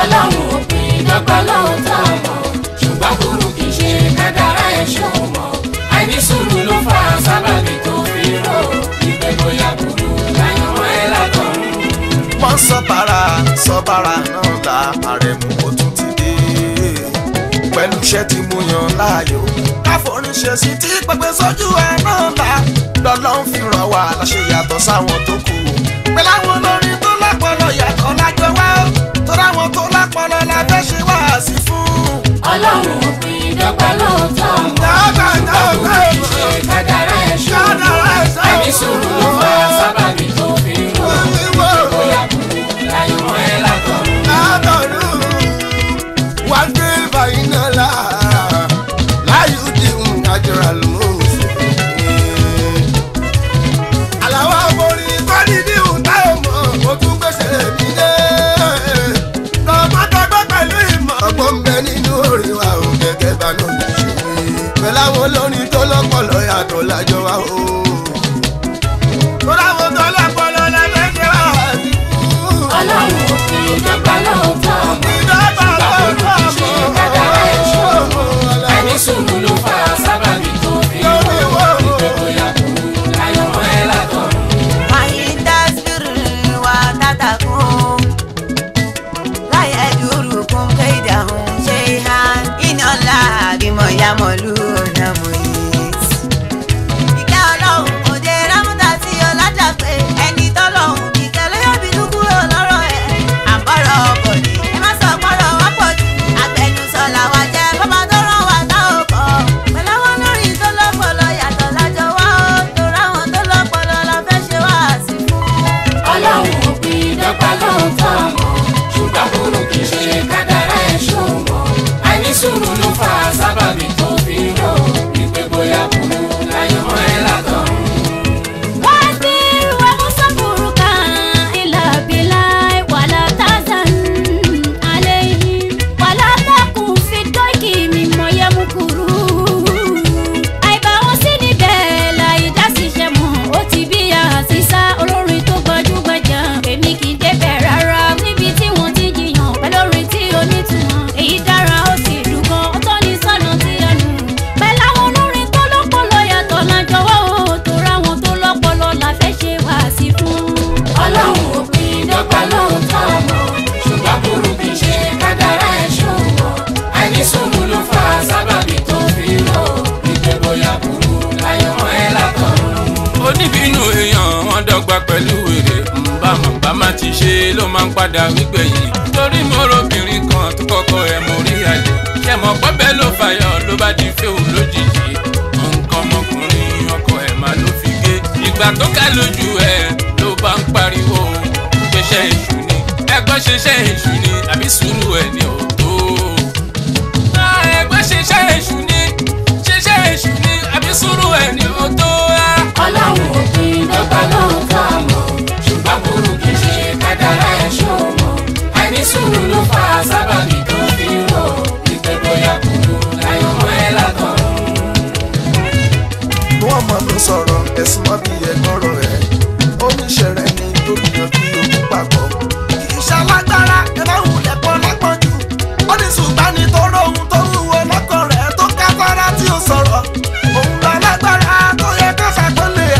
ọlọ́run òpin dọ́gba lóòótọ́ mọ̀ ṣùgbọ́n burú kì í ṣe kádàrá ẹ̀ ṣòwò mọ̀ àìní sùúrù ló fà á sábàbí tó fi rò ìpè bóyá burú láyọ̀mọ́ ẹ̀ látọ̀run. wọ́n sọ para sọ para náà la àrẹ̀mú ó tún ti dé pẹ̀lú iṣẹ́ tí mo yàn láàyò káforíṣe sí tí pẹpẹ sójú ẹ̀ náà la lọ́lọ́run fi ràn wá láṣẹ yàtọ̀ sáwọn tó kù pẹ̀lú àwọn olórin tó lápọlọ yàtọ̀ lájọ wá ó torí àwọn tó lápọlọ la fẹ́ ṣe wá sí fún. ọlọ́run òpin dọ́gba lóòótọ́ mọ̀ Dọ́gba, ṣùgbọ́n burú kì í ṣe dọ́gba. kádàrá ẹ̀ ṣòwò Kádàrá ẹ̀ ṣòwò. àìní sùúrù ló fà á sábàbí tó fi rò ìpè bóyá burú láyọ̀mọ́ ẹ̀ látọ̀run. Adọ̀rún wá gbé bàyínà là láyé di àjọra lóṣù. Àlàó àmọ́rí kọ́ni ní ìhùntà ọmọ mo tún gbèsè mi dé. Tọmọtọgbọ́ pẹ̀lú ìmọ̀ ọgbọ́n ń bẹ nínú orin wa ò gẹ́gẹ́ bá náà lè ṣe. Pẹ̀lú àwọn olórin tó lọ́pọ̀lọ́ yàtọ̀ lájọ wa o. Tó láwọn tó lọ́pọ̀lọ́ lẹ́fẹ̀ẹ́ ṣe wá sí fún. ọlọ́run òfin dọ́gba lóòótọ́ ṣùgbọ́n burú kì í ṣe kádàrá ẹ̀ ṣòro àìní sùúrù ló fà á sábàbí tó fi rò ìpè bóyá burú láyọ̀mọ́ ẹ̀ látọ̀run. وينتصر وتتقون لا يدركم كيدهم شيئا إن الله بما يعملون محيط. Ìkẹ́ Ọlọ́run kò dé rámútà sí ọlájà pé ẹni tọ́lọ́hún kìkẹ́ ló yóò bínú kúrò lọ́rọ̀ ẹ̀. Àbọ̀rọ̀ ọkọ̀ ni ẹ má sọ pọ́rọ̀ wá pọ̀ jù. Agbẹnusọ làwa jẹ́ bọ́bá tó rán wa tá ò kọ́. Pẹ̀lú àwọn olórin tó lọ́pọ̀lọ́ yàtọ̀ lájọ wá ó. Torí àwọn tó lọ́pọ̀lọ́ la fẹ́ ṣe wá sí fún. ọlọ́run òfin dọ́gba lóòótọ́ mọ̀ ṣùgbọ́n burú kì í ṣe kádàrá ẹ̀ ṣòro àìní sùúrù ló fà á sábàbí tó fi rò ìpè bóyá burú láyọ̀mọ́ ẹ̀ látọ̀run. واصبر ومصبرك إلى بلاي ولا تحزن عليهم ولا تكن في الضيق مما يمكرون àìbá wọn sí níbẹ̀ láì dá sí iṣẹ́ mọ́ ó ti bí àṣìṣà olórin tó gbajúgbajà èmi kì í débẹ̀ rárá níbi tí wọ́n ti jiyàn pẹ̀lú orin tí onítùmọ̀ èyí dára ó sì dùn gan ó tọ́ ní sọ́nà tí ẹnu pẹ̀lú àwọn olórin tó lọ́pọlọ yàtọ̀ lájọwọ́ ó tó ráwọn tó lọ́pọlọ la fẹ́ ṣe wá sí fún. ọlọ́run òpin dọ́gba lóòótọ́ mọ̀ ṣùgbọ́n burú kì í ṣe kádàrá ẹ̀ ṣòro àìní sùúrù ló fà á sábàbí tó fi rò ìpè bóyá burú láyọ̀mọ́ ẹ̀ látọ̀run. oníbínú èèyàn wọn dọ́gba pẹ̀lú èrè nbàmọ̀ bá má ti ṣe ló máa ń padà wígbẹ̀yìn torí mo robìnrin kan tó kọ́kọ́ ẹ̀ mo rí àlè ṣẹ̀mọ̀ pọ́bẹ́ ló fàyọ̀ ló bá di fẹ́ù lójijì nǹkan ọmọkùnrin ọkọ ẹ̀ máa ló fi gé ìgbà tó ká lójú ẹ̀ ló bá ń pariwo